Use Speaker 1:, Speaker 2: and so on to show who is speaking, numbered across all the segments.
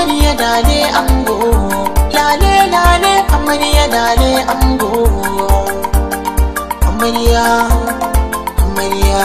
Speaker 1: amarya dale ango lale lale amarya dale ango amarya amarya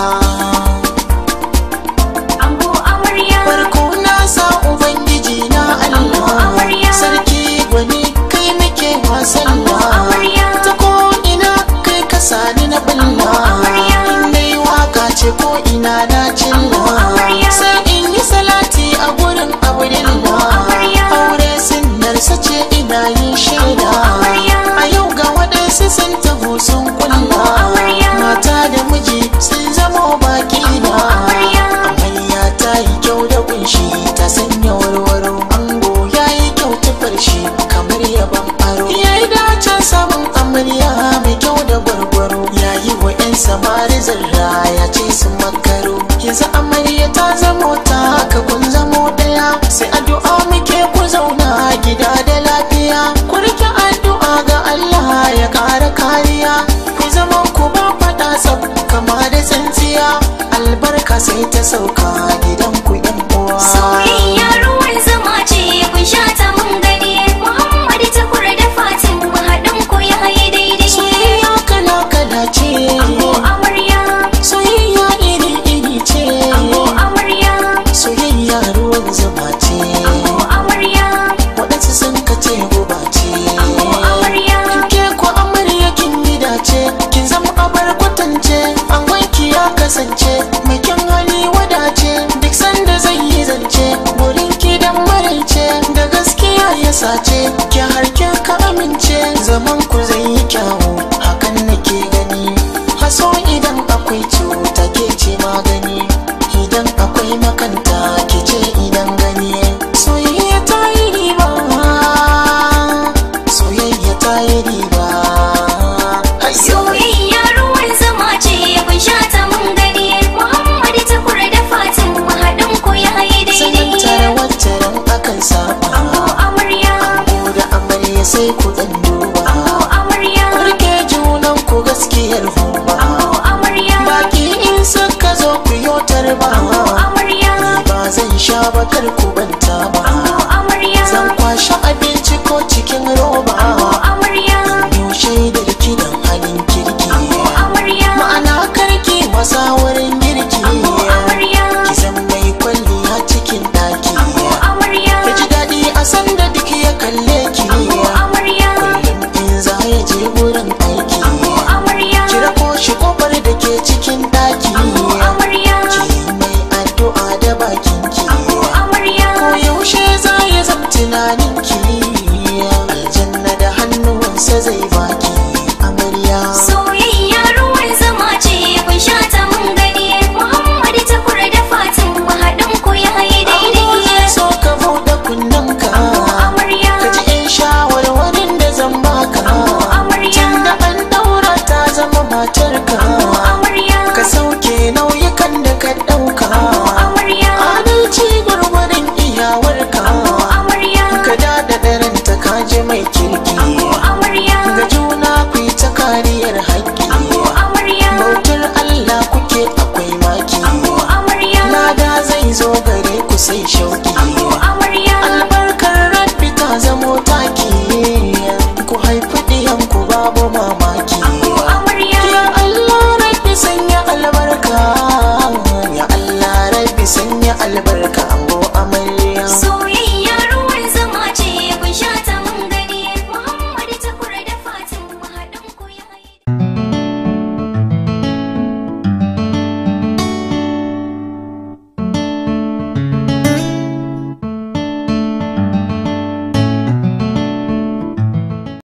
Speaker 2: Ango amarya
Speaker 1: farko na sa ubangiji na
Speaker 2: Ango
Speaker 1: Allah
Speaker 2: amarya.
Speaker 1: sarki gwani kai muke wasan
Speaker 2: Ango amarya.
Speaker 1: ta ko ina kai ka sani na balla
Speaker 2: amarya.
Speaker 1: in dai waka ce ko ina na cilla
Speaker 2: amarya.
Speaker 1: sai in yi salati a gurin abdullah
Speaker 2: amarya.
Speaker 1: aure sunnar sace ina yin shaida
Speaker 2: amarya.
Speaker 1: a yau ga waɗansu sun taho sun kulla
Speaker 2: amarya.
Speaker 1: mata da miji sun zama baki na
Speaker 2: amarya.
Speaker 1: amarya ta yi kyau da kunshi ta sanya warwaro ango ya yi kyau tufar shi kamar yaban aro ya yi dacen samun amarya mai kyau da gwargwaro ya yi wa 'yan samari zarra ya ce su makaro yanzu amarya ta zamo ta haka kun zamo daya sai addu'a muke ku zauna gida da lafiya ku rike addu'a ga Allah ya kara kariya ku zama ku ba faɗa tsab kama da tsintsiya albarka sai ta sauka gidan ku yan uwa
Speaker 2: Soyayya ruwan zama ce kun sha ta mun gani Muhammadu takur da Fatim haɗin ku ya yi daidai
Speaker 1: soyayya kala kala ce
Speaker 2: Ango amarya
Speaker 1: soyayya iri iri ce
Speaker 2: Ango amarya
Speaker 1: soyayya ruwan zuma ce
Speaker 2: Ango amarya
Speaker 1: waɗansu sun kace guba ce
Speaker 2: Ango amarya
Speaker 1: ke ko amarya kin yi dace kin zama abar kwatance an wanki ya kasance mai kyan hali wadace duk sanda zai yi zance wurin ki dan maraice da gaskiya ya sace ki harke ka amince zaman ku zai yi kyawu hakan nake gani haso idan akwai cuta ke ce magani idan akwai makanta ke ce idan gani soyayya ta yi riba soyayya ta yi riba Hayyo!
Speaker 2: Soyayya ruwan zama ce kun sha ta mun gani Muhammadu takur da Fatim haɗin ku ya yi
Speaker 1: sanin
Speaker 2: daidai
Speaker 1: tare waccan akan saba
Speaker 2: Ango amarya
Speaker 1: Ango da amarya sai ku dan duba
Speaker 2: Ango amarya
Speaker 1: Kurke junan ku gaskiyar humba
Speaker 2: Ango amarya
Speaker 1: Baki in suka zo ku yotar ba
Speaker 2: Ango amarya
Speaker 1: Ba zan sha bakar ku banta ba
Speaker 2: Ango amarya
Speaker 1: Zan kwashe abinci ko cikin roba
Speaker 2: Ango amarya
Speaker 1: Yau shaidar kidan halin kirki
Speaker 2: Ango amarya
Speaker 1: Ma'ana karki wasa wurin girki
Speaker 2: Ango amarya
Speaker 1: Ki zan mai kwalliya cikin daki
Speaker 2: Ango amarya
Speaker 1: Ya ji daɗi a sanda duk ya kalle ki
Speaker 2: Ango amarya
Speaker 1: Kullum in za ya je wurin aiki
Speaker 2: Ango amarya
Speaker 1: Kira ko shi kofar da ke cikin daki
Speaker 2: Ango amarya
Speaker 1: Ki mai addu'a da bakin ki
Speaker 2: Ango amarya
Speaker 1: Ko yaushe za ya zam tunanin ki Aljanna da hannuwansa zai baki Amarya
Speaker 2: Soyayya ruwan zama ce kun sha ta mun gani Muhammadu takur da Fatim haɗin ku ya yi
Speaker 1: Ango
Speaker 2: daidai
Speaker 1: zai so ka buɗe kunnenka
Speaker 2: Ango amarya
Speaker 1: Ka ji 'yan shawarwarin da zan baka
Speaker 2: Ango amarya
Speaker 1: Tunda an daura ta zama matarka
Speaker 2: Ango amarya
Speaker 1: Ka sauke nauyukan da ka ɗauka
Speaker 2: Ango amarya
Speaker 1: Adalci gwargwarin iyawarka
Speaker 2: Ango amarya
Speaker 1: Ka dada ɗaranta ka ji mai kirki
Speaker 2: Ango amarya
Speaker 1: Ga juna ku yi ta kariyar haƙƙi
Speaker 2: Ango amarya
Speaker 1: Bautar Allah kuke akwai maki
Speaker 2: Ango amarya
Speaker 1: Lada zai zo gare ku sai shauki
Speaker 2: Ango amarya
Speaker 1: albarkar rabbi ta zamo taki ku haifi ɗiyanku babu mamaki
Speaker 2: Ango amarya
Speaker 1: ya Allah rabbi sanya albarka ya Allah rabbi sanya albarka ango amarya
Speaker 2: So